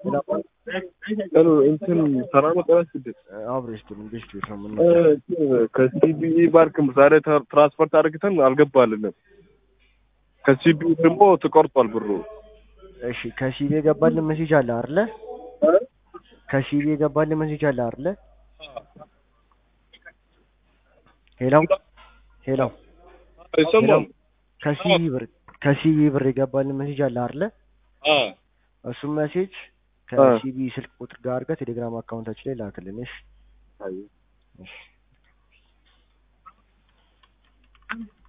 ሄሎ እንትን ሰላም ጠራስ ስድስት አብሬሽ ግን ቤት ቤት ነው ምን ከሲቢኢ ባንክ ዛሬ ትራ- ትራንስፈርት አድርግተን አልገባልንም። ከሲቢኢ ደግሞ ተቆርጧል ብሩ። እሺ ከሲቢ የገባልን ሜሴጅ አለ አይደለ? ከሲቢ የገባልን ሜሴጅ አለ አይደለ? ሄሎ ሄሎ አይሰማም? ከሲቢ ብር ከሲቢ ብር የገባልን ሜሴጅ አለ አይደለ? አ እሱም ሜሴጅ ከሲቢ ስልክ ቁጥር ጋር አድርገህ ቴሌግራም አካውንታችን ላይ ላክልን። እሺ አይ እሺ